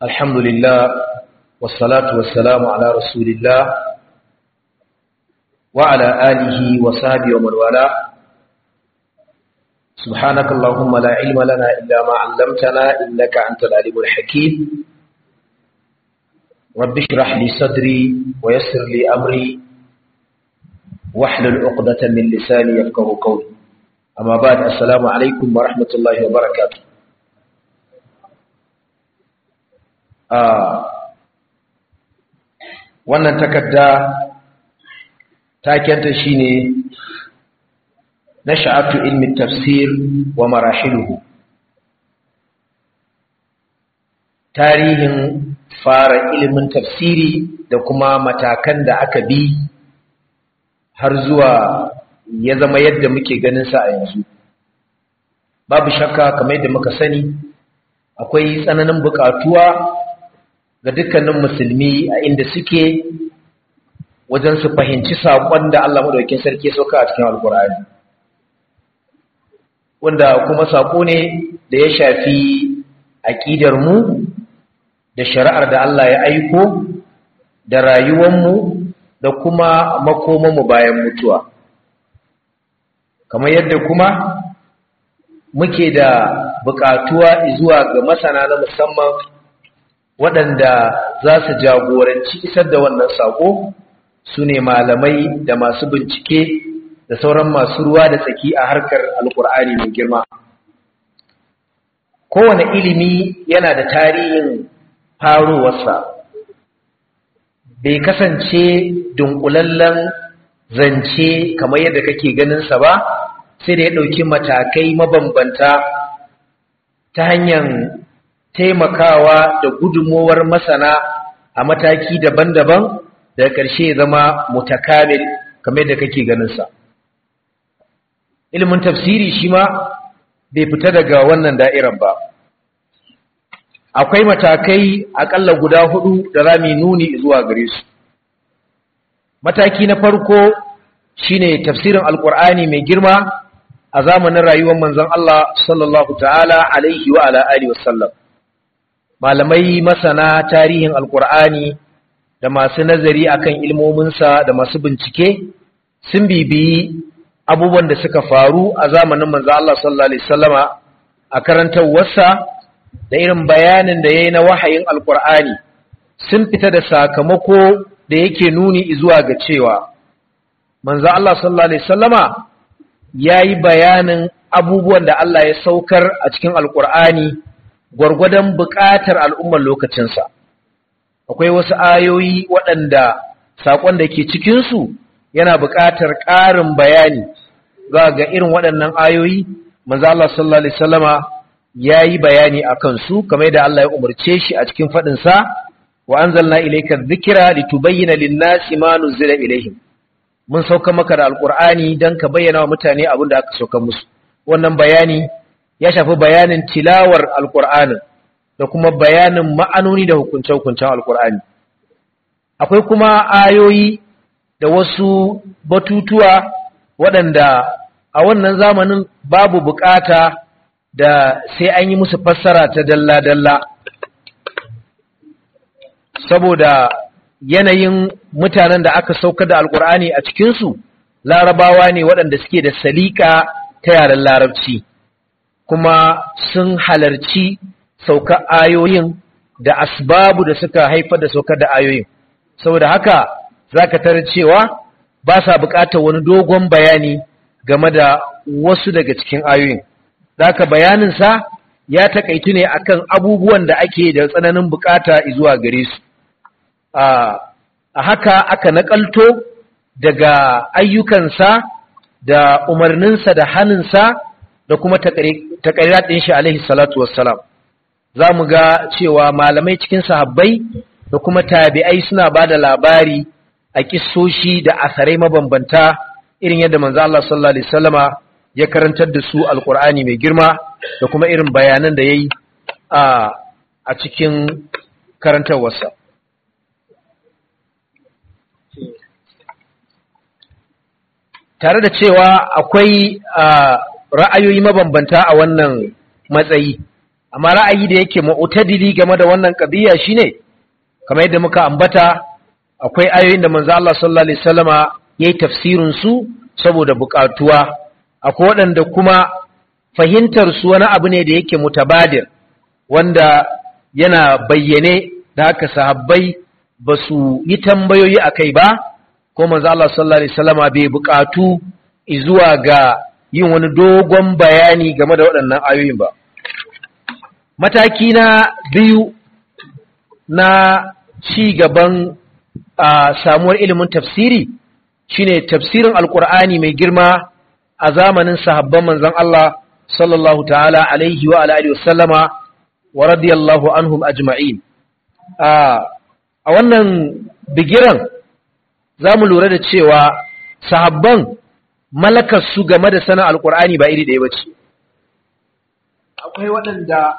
الحمد لله والصلاة والسلام على رسول الله وعلى آله وصحبه ومن والاه سبحانك اللهم لا علم لنا إلا ما علمتنا إنك أنت العليم الحكيم رب اشرح لي صدري ويسر لي أمري واحلل عقدة من لساني يفقه قولي أما بعد السلام عليكم ورحمة الله وبركاته wannan takarda takenta shine nasha'atu ilmi tafsir wa marahiluhu tarihin fara ilimin tafsiri da kuma matakan da aka bi har zuwa ya zama yadda muke ganin sa a yanzu babu shakka kamar yadda muka sani akwai tsananin bukatuwa ga dukkanin musulmi a inda suke wajen su fahimci saƙon da Allah madaukakin sarki ya sauka a cikin alkur'ani wanda kuma saƙo ne da ya shafi aƙidar mu da shari'ar da Allah ya aiko da rayuwar mu da kuma makoman mu bayan mutuwa kamar yadda kuma muke da buƙatuwa zuwa ga masana na musamman waɗanda za su jagoranci isar da wannan saƙo su ne malamai da masu bincike da sauran masu ruwa da tsaki a harkar alkur'ani mai girma kowane ilimi yana da tarihin farowarsa bai kasance dunkulallen zance kamar yadda kake ganinsa ba sai da ya ɗauki matakai mabambanta ta hanyar taimakawa da gudunmowar masana a mataki daban-daban daga ƙarshe ya zama mutakamil kamar da kake ganinsa ilimin tafsiri shi ma bai fita daga wannan da'irar ba akwai matakai aƙalla guda hudu da za mu nuni zuwa gare su mataki na farko shine tafsirin alƙur'ani mai girma a zamanin rayuwar manzon Allah sallallahu ta'ala alaihi wa ala alihi wasallam malamai masana tarihin alkur'ani da masu nazari akan ilmominsa da masu bincike sun bibiyi abubuwan da suka faru a zamanin manzo Allah sallallahu alaihi wasallama a karantawarsa da irin bayanin da yayi na wahayin alkur'ani sun fita da sakamako da yake nuni zuwa ga cewa manzo Allah sallallahu alaihi wasallama yayi bayanin abubuwan da Allah ya saukar a cikin alkur'ani gwargwadon buƙatar al'ummar lokacinsa. Akwai wasu ayoyi waɗanda saƙon da ke cikinsu yana buƙatar ƙarin bayani za ga irin waɗannan ayoyi, manzo Allah sallallahu Alaihi Wasallama ya yi bayani a kansu, kamar da Allah ya umarce shi a cikin faɗinsa, wa an zalna ilaika zikira da tubayyana linnasi ma nuzila ilaihim. Mun sauka maka da Alƙur'ani don ka bayyana wa mutane abin da aka sauka musu. Wannan bayani ya shafi bayanin tilawar alkur'anin da kuma bayanin ma'anoni da hukunce-hukuncen alkur'ani akwai kuma ayoyi da wasu batutuwa waɗanda a wannan zamanin babu bukata da sai an yi musu fassara ta dalla-dalla saboda yanayin mutanen da aka saukar da alkur'ani a cikinsu larabawa ne waɗanda suke da salika ta yaren larabci kuma sun halarci sauka ayoyin da asbabu da suka haifar da saukar da ayoyin saboda haka za ka tarar cewa ba sa buƙatar wani dogon bayani game da wasu daga cikin ayoyin zaka bayaninsa ya takaitu ne akan abubuwan da ake da tsananin buƙata zuwa gare su a haka aka nakalto daga ayyukansa da umarninsa da hannunsa da kuma takarirat ɗin shi alaihi salatu wassalam za mu ga cewa malamai cikin sahabbai da kuma tabi'ai suna ba da labari a kissoshi da asarai mabambanta irin yadda manzo Allah sallallahu alaihi wasallama ya karantar da su alqur'ani mai girma da kuma irin bayanan da yayi a a cikin karantarwarsa tare da cewa akwai ra'ayoyi mabambanta a wannan matsayi amma ra'ayi da yake mu'tadili game da wannan qadiya shine kamar yadda muka ambata akwai ayoyin da manzo Allah sallallahu alaihi wasallama yayi tafsirin su saboda bukatuwa akwai waɗanda kuma fahimtar su wani abu ne da yake mutabadir wanda yana bayyane da haka sahabbai ba su yi tambayoyi a kai ba ko manzo Allah sallallahu alaihi wasallama bai bukatu zuwa ga yin wani dogon bayani game da waɗannan ayoyin ba mataki na biyu na ci gaban samuwar ilimin tafsiri shine tafsirin alkur'ani mai girma a zamanin sahabban manzon Allah sallallahu ta'ala alaihi wa alihi wasallama wa radiyallahu anhum ajma'in a wannan bigiran za mu lura da cewa sahabban malakar su game da sanin alkur'ani ba iri ɗaya ba ce akwai waɗanda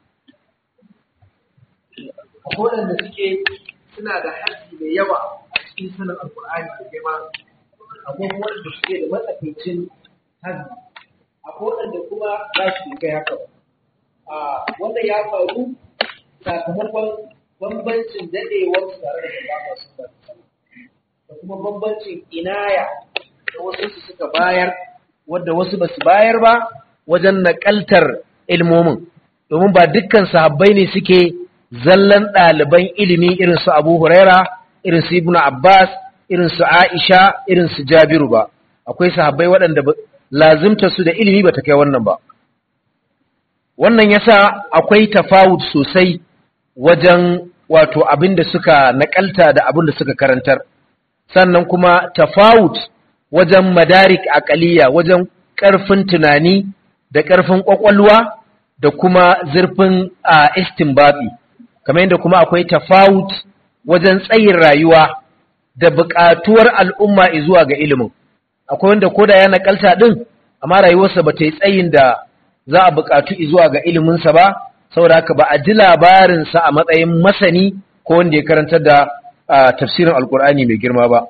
akwai waɗanda suke suna da haji da yawa a cikin sanin alkur'ani da girma akwai kuma waɗanda suke da matsakaicin haji akwai waɗanda kuma za su kai haka wanda ya faru sakamakon bambancin daɗewar su tare da ba su da kuma bambancin inaya da wasu su suka bayar wadda wasu ba su bayar ba wajen naƙaltar ilmomin domin ba dukkan sahabbai ne suke zallan ɗaliban ilimi irin su abu huraira irin su ibnu abbas irin su aisha irin su jabiru ba akwai sahabbai waɗanda lazimta su da ilimi ba ta kai wannan ba wannan yasa akwai tafawud sosai wajen wato abin da suka naƙalta da abin da suka karantar sannan kuma tafawut wajen madarik akaliya wajen ƙarfin tunani da ƙarfin ƙwaƙwalwa da kuma zurfin a istinbabi kamar yadda kuma akwai tafawut wajen tsayin rayuwa da buƙatuwar al'umma zuwa ga ilimin akwai wanda koda ya nakalta din amma rayuwarsa ba ta yi tsayin da za a buƙatu zuwa ga iliminsa ba saboda haka ba a ji labarinsa a matsayin masani ko wanda ya karantar da tafsirin alkur'ani mai girma ba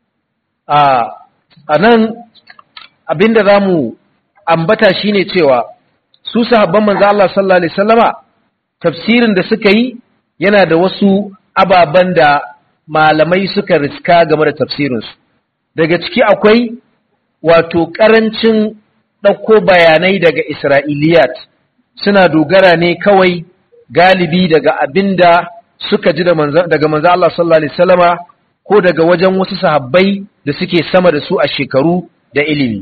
a nan abinda za mu ambata shine cewa su sahabban manzo Allah sallallahu alaihi wasallama tafsirin da suka yi yana da wasu ababen da malamai suka riska game da tafsirinsu daga ciki akwai wato ƙarancin ɗauko bayanai daga isra'iliyat suna dogara ne kawai galibi daga abin da suka ji daga manzo Allah sallallahu alaihi wasallama ko daga wajen wasu sahabbai da suke sama da su a shekaru da ilimi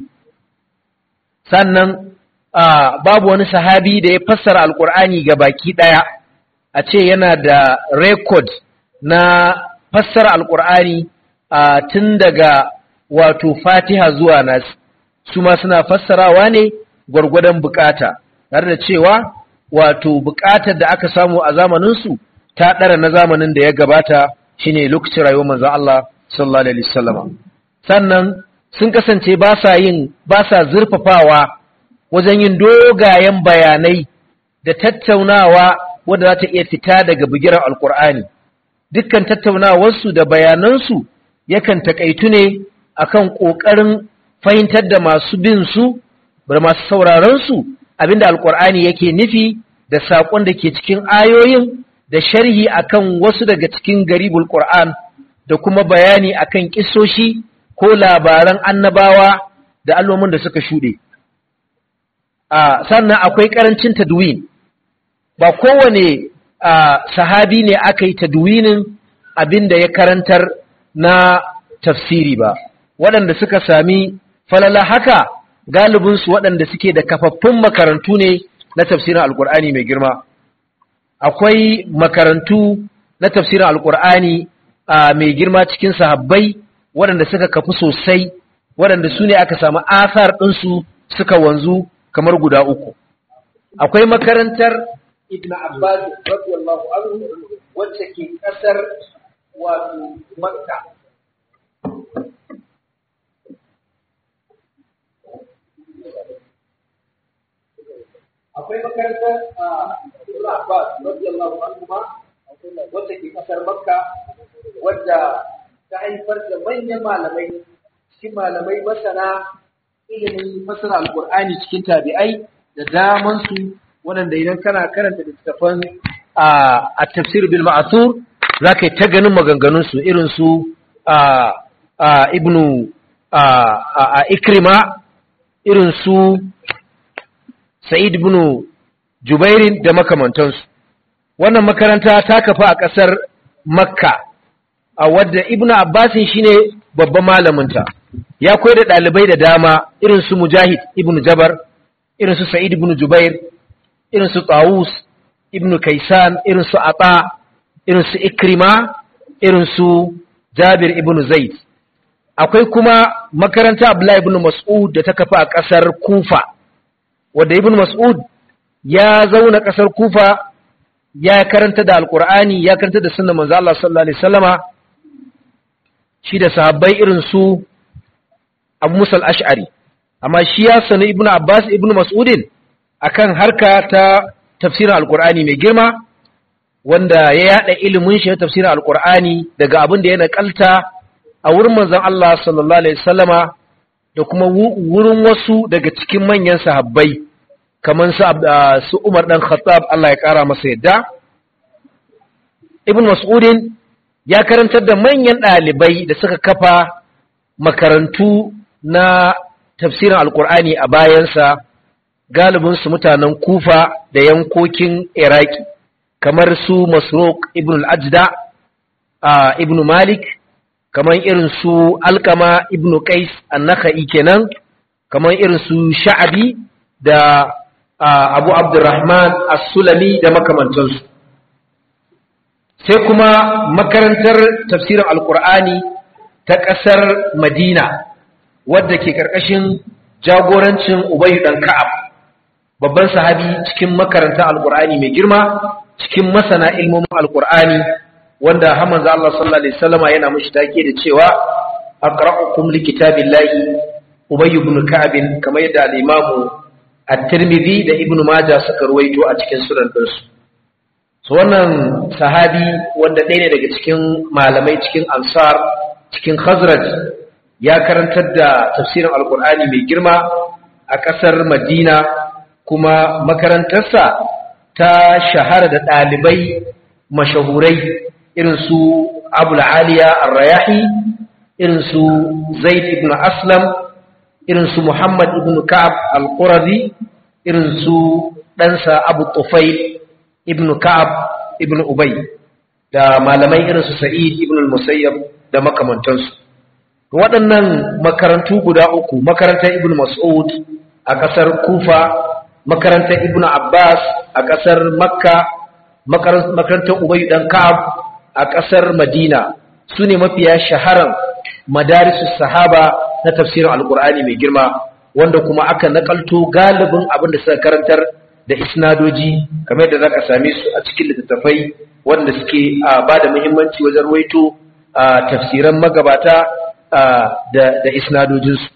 sannan babu wani sahabi da ya fassara alkur'ani ga baki ɗaya a ce yana da rekod na fassara alkur'ani tun daga wato fatiha zuwa nasi su ma suna fassarawa ne gwargwadon bukata tare da cewa wato bukatar da aka samu a zamaninsu ta ɗara na zamanin da ya gabata shine lokacin rayuwar manzon Allah sallallahu alaihi wasallam sannan sun kasance ba sa yin ba sa zurfafawa wajen yin dogayen bayanai da tattaunawa wadda za ta iya fita daga bigiran alkur'ani dukkan tattaunawarsu da bayanansu yakan takaitu ne akan ƙoƙarin fahimtar da masu bin su da masu sauraron su abinda alkur'ani yake nufi da saƙon da ke cikin ayoyin da sharhi akan wasu daga cikin garibul qur'an da kuma bayani akan kissoshi ko labaran annabawa da allomin da suka shuɗe sannan akwai ƙarancin tadwin ba kowane sahabi ne aka yi tadwinin abin da ya karantar na tafsiri ba waɗanda suka sami falala haka galibinsu waɗanda suke da kafaffun makarantu ne na tafsirin alkur'ani mai girma akwai makarantu na tafsirin alkur'ani mai girma cikin sahabbai waɗanda suka kafu sosai waɗanda su ne aka samu asar ɗinsu suka wanzu kamar guda uku akwai makarantar ibn abbas radiyallahu anhu wacce ke ƙasar wato makka akwai makarantar ibn abbas radiyallahu anhu ma wacce ke ƙasar makka wadda ta haifar da manyan malamai cikin malamai masana ilimin fasara alkur'ani cikin tabi'ai da daman su waɗanda idan kana karanta littattafan a tafsir bil ma'asur za ka yi ta ganin maganganunsu irin su ibnu a ikrima irin su sa'id ibn jubairin da makamantansu wannan makaranta ta kafa a ƙasar makka a wadda ibnu abbasin shine babban malaminta ya koyar da ɗalibai da dama irin su mujahid ibnu jabar irin su sa'id ibn jubair irin su tawus ibn kaisan irin su ata irin su ikrima irin su jabir ibn zaid akwai kuma makaranta abdullahi ibn mas'ud da ta kafa a ƙasar kufa wadda ibn mas'ud ya zauna ƙasar kufa ya karanta da alkur'ani ya karanta da sunna manzo Allah sallallahu alaihi wasallama shi da sahabbai irin su Abu Musa al-Ash'ari amma shi ya sani Ibn Abbas Ibn Mas'udin akan harka ta tafsirin alkur'ani mai girma wanda ya yada ilimin shi na tafsirin alkur'ani daga abin da ya nakalta a wurin manzon Allah sallallahu alaihi wasallama da kuma wurin wasu daga cikin manyan sahabbai kamar su Umar dan Khattab Allah ya kara masa yadda Ibn Mas'udin ya karantar da manyan ɗalibai da suka kafa makarantu na tafsirin Alƙur'ani a bayansa galibin su mutanen Kufa da yankokin Iraki kamar su Masruq ibn al-Ajda ibn Malik kamar irin su Alkama ibn Qais an-Nakhai kenan kamar irin su Sha'abi da Abu Abdurrahman As-Sulami da makamantansu sai kuma makarantar tafsirin Alkur'ani ta ƙasar Madina wadda ke ƙarƙashin jagorancin Ubay dan Ka'ab babban sahabi cikin makarantar Alkur'ani mai girma cikin masana ilmomin Alkur'ani wanda Hamza Allah sallallahu alaihi wasallama yana mushi take da cewa aqra'ukum likitabillahi Ubay ibn Ka'ab kamar yadda al-Imam at-Tirmidhi da Ibn Majah suka ruwaito a cikin sunan ɗinsu. So wannan sahabi wanda ɗaya ne daga cikin malamai cikin Ansar cikin Khazraj ya karantar da tafsirin Alkur'ani mai girma a ƙasar Madina kuma makarantarsa ta shahara da ɗalibai mashahurai irin su Abul Aliya Ar-Rayahi irin su Zaid ibn Aslam irin su Muhammad ibn Ka'ab al-Qurazi irin su ɗansa Abu Tufail ibn Ka'ab ibn Ubay da malamai irin su Sa'id ibn al-Musayyab da makamantansu waɗannan makarantu guda uku makarantar Ibn Mas'ud a ƙasar Kufa makarantar Ibn Abbas a ƙasar Makka makarantar Ubay dan Ka'ab a ƙasar Madina su ne mafiya shaharan madarisus sahaba na tafsirin alkur'ani mai girma wanda kuma aka nakalto galibin abin da suka karantar da isnadoji kamar da zaka same su a cikin littattafai wanda suke ba da muhimmanci wajen ruwaito tafsiran magabata da da isnadojinsu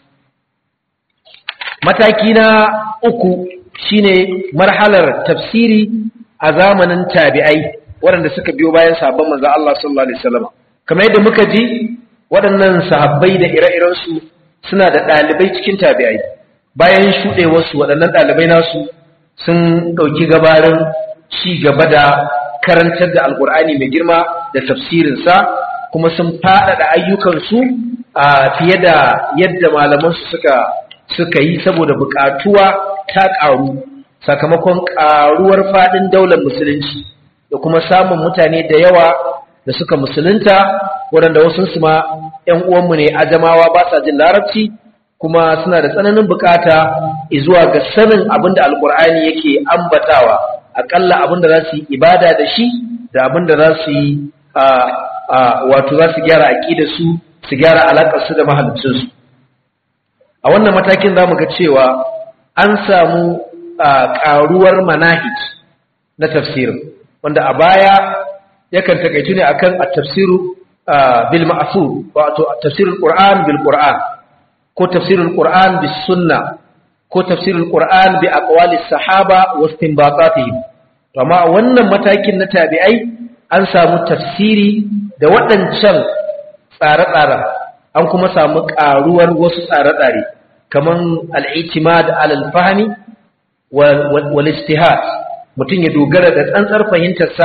mataki na uku shine marhalar tafsiri a zamanin tabi'ai waɗanda suka biyo bayan sabon manzo Allah sallallahu alaihi wasallam kamar yadda muka ji waɗannan sahabbai da ire-irensu suna da ɗalibai cikin tabi'ai bayan shuɗewarsu waɗannan ɗalibai nasu sun ɗauki gabarin ci gaba da karantar da alkur'ani mai girma da tafsirinsa kuma sun faɗaɗa ayyukansu a fiye da yadda malamansu suka suka yi saboda buƙatuwa ta ƙaru sakamakon ƙaruwar faɗin daular musulunci da kuma samun mutane da yawa da suka musulunta waɗanda wasu su ma ‘yan uwanmu ne ajamawa ba sa jin larabci kuma suna da tsananin bukata zuwa ga sanin abin da alkur'ani yake ambatawa aƙalla abin da za su yi ibada da shi da abin da za su yi wato za su gyara aƙida su su gyara alaƙarsu da mahalicinsu a wannan matakin za mu ga cewa an samu ƙaruwar manahij na tafsirin wanda a baya yakan takaitu ne akan at-tafsiru bil ma'thur wato tafsirul qur'an bil qur'an ko tafsirul qur'an bis sunna ko tafsirul qur'an bi aqwali sahaba wa istinbatatihim amma wannan matakin na tabi'ai an samu tafsiri da waɗancan tsare-tsaren an kuma samu ƙaruwar wasu tsare-tsare kaman al-i'timad ala al-fahmi wal ijtihad mutum ya dogara da tsantsar fahimtarsa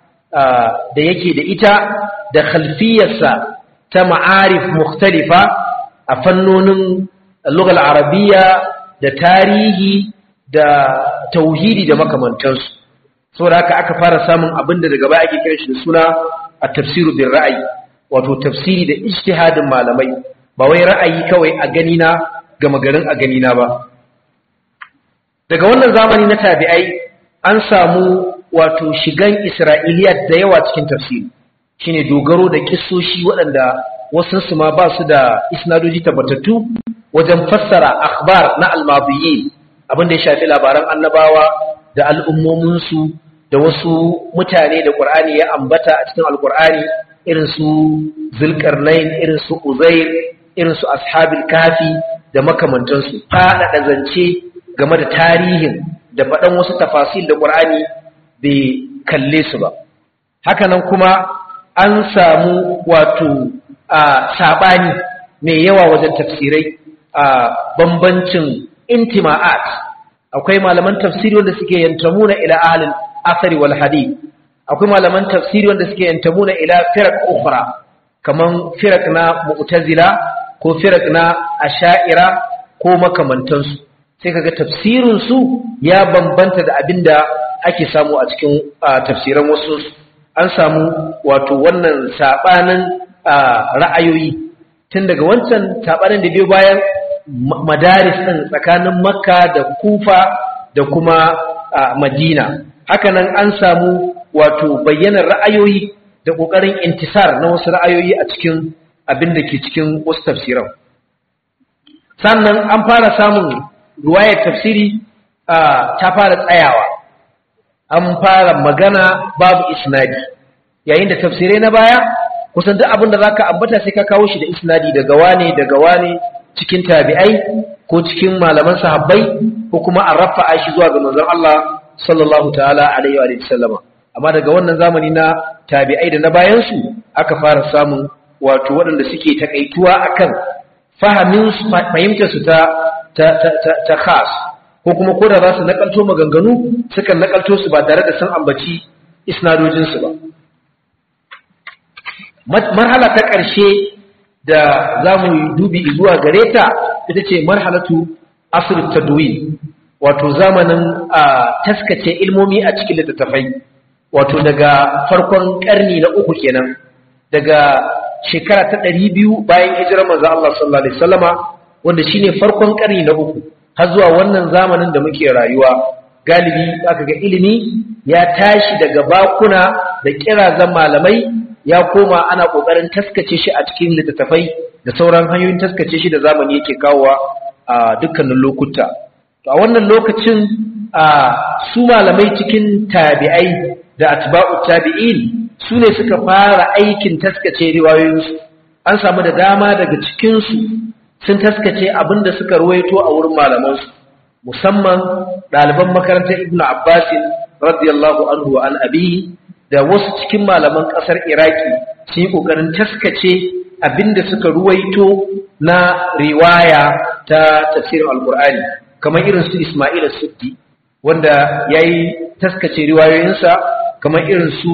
da yake da ita da khalfiyarsa ta ma'arif mukhtalifa a fannonin lugal arabiya da tarihi da tauhidi da makamantansu saboda haka aka fara samun abinda daga baya ake kira shi da suna a tafsiru bin ra'ayi wato tafsiri da ijtihadin malamai ba wai ra'ayi kawai a gani na gama garin a gani na ba daga wannan zamani na tabi'ai an samu wato shigan isra'iliya da yawa cikin tafsiri shine dogaro da kissoshi waɗanda wasu su ma ba su da isnadoji tabbatattu wajen fassara akhbar na almadiyin abin da ya shafi labaran annabawa da al'ummominsu da wasu mutane da ƙur'ani ya ambata a cikin alƙur'ani irin su zulkarnain irin su uzair irin su ashabil kafi da makamantansu faɗaɗa zance game da tarihin da faɗan wasu tafasil da ƙur'ani bai kalle su ba hakanan kuma an samu wato a saɓani mai yawa wajen tafsirai a bambancin intima'at akwai malaman tafsiri wanda suke yantamuna ila ahlil asari wal hadith akwai malaman tafsiri wanda suke yantamuna ila firaq ukhra kaman firaq na mu'tazila ko firaq na asha'ira ko makamantansu sai kaga tafsirin su ya bambanta da abinda ake samu a cikin tafsiran wasu an samu wato wannan sabanin ra'ayoyi tun daga wancan sabanin da biyo bayan madaris ɗin tsakanin makka da kufa da kuma madina hakanan an samu wato bayyanar ra'ayoyi da ƙoƙarin intisar na wasu ra'ayoyi a cikin abin da ke cikin wasu tafsiran sannan an fara samun ruwayar tafsiri ta fara tsayawa an fara magana babu isnadi yayin da tafsirai na baya kusan duk abin da za ka ambata sai ka kawo shi da isnadi daga wane daga wane cikin tabi'ai ko cikin malaman sahabbai ko kuma an rafa'a shi zuwa ga manzon Allah sallallahu ta'ala alaihi wa sallama amma daga wannan zamani na tabi'ai da na bayan su aka fara samun wato waɗanda suke takaituwa akan fahimin fahimtar su ta ta ta ta khas ko kuma ko da za su nakalto maganganu sukan nakalto su ba tare da sun ambaci isnadojin su ba marhala ta ƙarshe da za mu yi dubi zuwa gare ta ita ce marhalatu asirin tadwi wato zamanin a taskace ilmomi a cikin littattafai wato daga farkon ƙarni na uku kenan daga shekara ta ɗari biyu bayan hijirar manzo Allah sallallahu alaihi wasallama wanda shine farkon ƙarni na uku har zuwa wannan zamanin da muke rayuwa galibi aka ga ilimi ya tashi daga bakuna da kirazan malamai ya koma ana ƙoƙarin taskace shi a cikin littattafai da sauran hanyoyin taskace shi da zamani yake kawowa a dukkanin lokuta a wannan lokacin a su malamai cikin tabi'ai da atba'u tabi'in su ne suka fara aikin taskace riwayoyinsu an samu da dama daga cikinsu sun taskace abin da suka ruwaito a wurin malamansu musamman ɗaliban makarantar ibnu abbasin radiyallahu anhu wa an abi da wasu cikin malaman ƙasar iraki sun yi ƙoƙarin taskace abinda suka ruwaito na riwaya ta tafsirin alkur'ani kamar irin su ismail suddi wanda ya yi taskace riwayoyinsa kamar irin su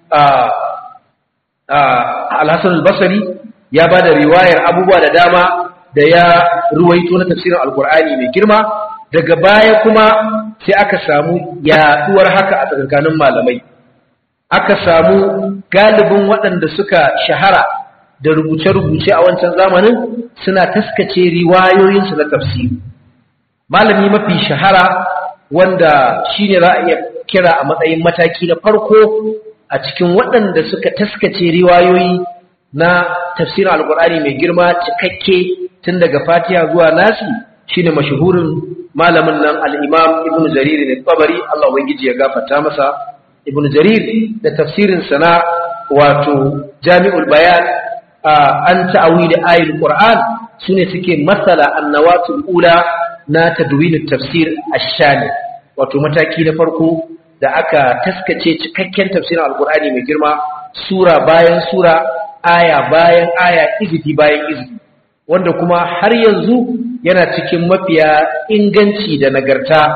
alhassan albasari ya ba da riwayar abubuwa da dama da ya ruwaito na tafsirin alkur'ani mai girma daga baya kuma sai aka samu yaduwar haka a tsakankanin malamai aka samu galibin waɗanda suka shahara da rubuce-rubuce a wancan zamanin suna taskace riwayoyinsu na tafsiri malami mafi shahara wanda shi ne za a iya kira a matsayin mataki na farko a cikin waɗanda suka taskace riwayoyi na tafsirin alkur'ani mai girma cikakke tun daga fatiha zuwa nasi shine mashahurin malamin nan al'imam ibn jarir ne tabari Allah ubangiji ya gafarta masa ibn jarir da tafsirin sana wato jami'ul bayan an ta'awili ayatul qur'an sune suke masala annawatul ula na tadwinut tafsir ash-shani wato mataki na farko da aka taskace cikakken tafsirin alqur'ani mai girma sura bayan sura aya bayan aya izifi bayan izifi wanda kuma har yanzu yana cikin mafiya inganci da nagarta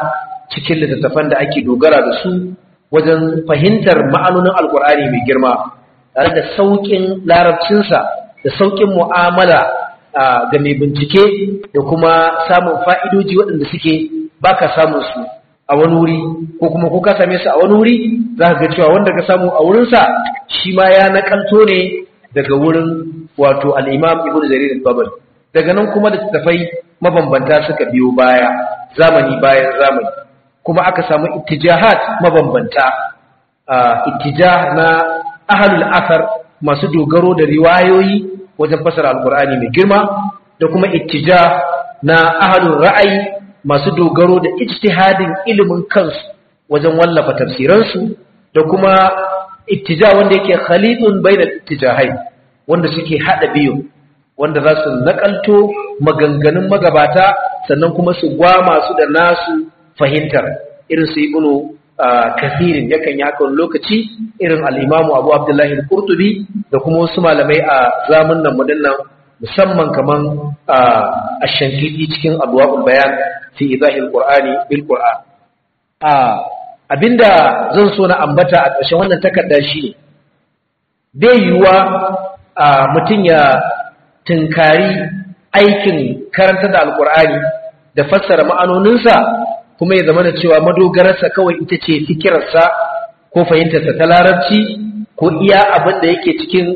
cikin littattafan da ake dogara da su wajen fahimtar ma'anonin alkur'ani mai girma tare da sauƙin larabcinsa da sauƙin mu'amala ga mai bincike da kuma samun fa'idoji waɗanda suke baka samun su a wani wuri ko kuma ko ka same su a wani wuri za ka ga cewa wanda ka samu a wurinsa shi ma ya nakalto ne daga wurin wato al'imam ibn jarir al-babal daga nan kuma da tafai mabambanta suka biyo baya zamani bayan zamani kuma aka samu ittijahat mabambanta ittijah na ahlul athar masu dogaro da riwayoyi wajen fasara alqur'ani mai girma da kuma ittijah na ahlul ra'ayi masu dogaro da ijtihadin ilimin kansu wajen wallafa tafsiransu da kuma ittija wanda yake khalidun bainal ittijahai wanda suke hada biyu wanda za su nakalto maganganun magabata sannan kuma su gwama su da nasu fahimtar irin su ibnu kathirin yakan yi haka lokaci irin al-imamu abu abdullahi al-qurtubi da kuma wasu malamai a zamanin mu dinnan musamman kaman ash-shankiti cikin adwaul bayan fi idahil qur'ani bil qur'an abinda zan so na ambata a ƙarshen wannan takarda shi ne bai yiwuwa mutum ya tunkari aikin karanta da alkur'ani da fassara ma'anoninsa kuma ya zama da cewa madogararsa kawai ita ce fikirarsa ko fahimtarsa ta larabci ko iya abin da yake cikin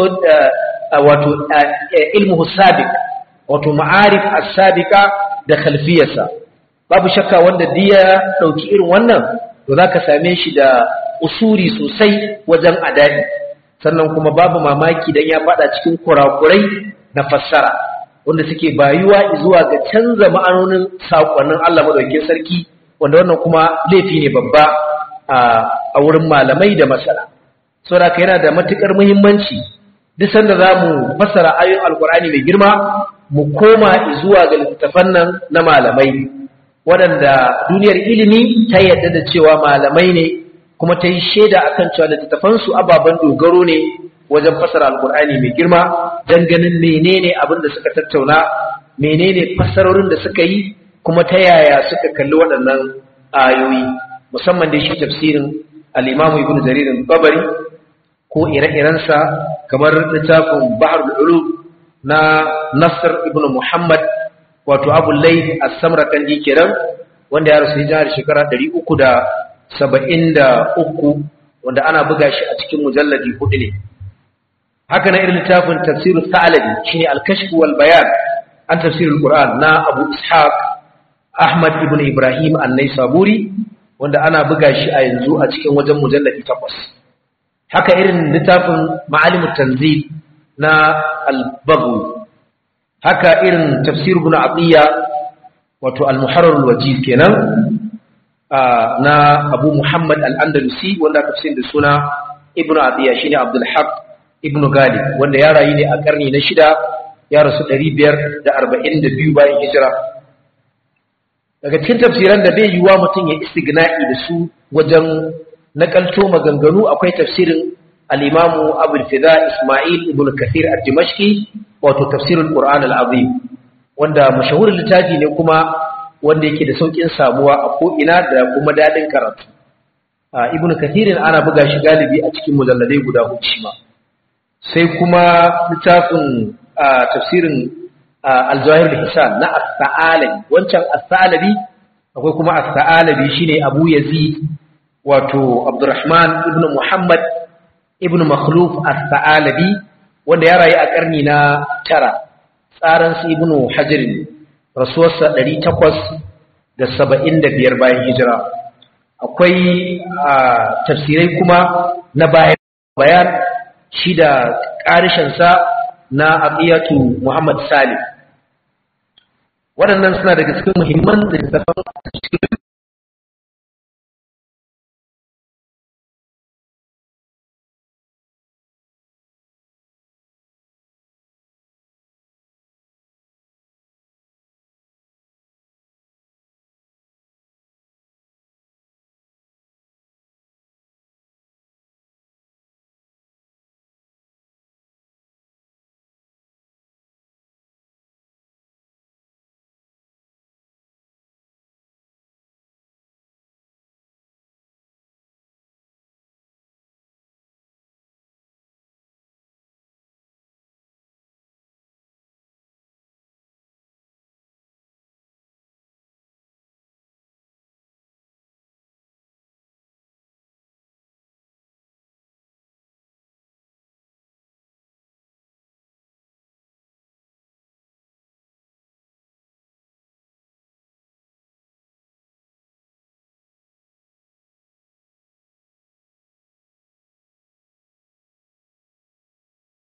wato ilmu sabiq wato ma'arif as-sabiqa da khalfiyarsa babu shakka wanda diya dauki irin wannan to zaka same shi da usuri sosai wajen adadi sannan kuma babu mamaki dan ya fada cikin kurakurai na fassara wanda suke bayuwa zuwa ga canza ma'anonin sakonnin Allah madaukakin sarki wanda wannan kuma laifi ne babba a wurin malamai da masana saboda yana da matukar muhimmanci duk sanda zamu fassara ayoyin alkur'ani mai girma mu koma zuwa ga littattafan nan na malamai waɗanda duniyar ilimi ta yadda da cewa malamai ne kuma ta yi shaida akan cewa littattafansu ababen dogaro ne wajen fasara alkur'ani mai girma don ganin menene abin da suka tattauna menene fassarorin da suka yi kuma ta yaya suka kalli waɗannan ayoyi musamman da shi tafsirin al'imamu ibn jaririn babari ko ire-irensa kamar littafin bahar ulu na nasir ibn muhammad wato abu lai a samarkandi kenan wanda ya rasu hijirar shekara 373 wanda ana buga shi a cikin mujalladi hudu ne haka na irin littafin tafsirul sa'alabi shine al-kashf wal bayan an tafsirul qur'an na abu ishaq ahmad ibn ibrahim an-naisaburi wanda ana buga shi a yanzu a cikin wajen mujalladi takwas haka irin littafin ma'alimut tanzil na al-baghawi haka irin tafsir ibn atiya wato al-muharrar al-wajiz kenan na abu muhammad al-andalusi wanda aka fi da suna ibn atiya shine abdul haq ibn galib wanda ya rayu ne a karni na shida ya rasu 542 bayan hijira daga cikin tafsiran da bai yiwuwa mutum ya istigna'i da su wajen nakalto maganganu akwai tafsirin al-imamu abul fida isma'il ibn kathir ad-dimashqi wato tafsirul qur'an al-azim wanda mashahurin littafi ne kuma wanda yake da saukin samuwa a ko ina da kuma dadin karatu ibnu kathirin ana buga shi galibi a cikin mujalladai guda hudu shi ma sai kuma littafin tafsirin al-jawahir al-hisan na as-sa'alabi wancan as-sa'alabi akwai kuma as-sa'alabi shine abu yazid wato abdurrahman ibnu muhammad ibnu makhluf as-sa'alabi wanda ya rayu a ƙarni na tara tsarin su ibnu hajar rasuwarsa ɗari takwas da saba'in da biyar bayan hijira akwai tafsirai kuma na bayan bayan shi da ƙarishinsa na abiyatu muhammad salim waɗannan suna daga cikin muhimman littattafan cikin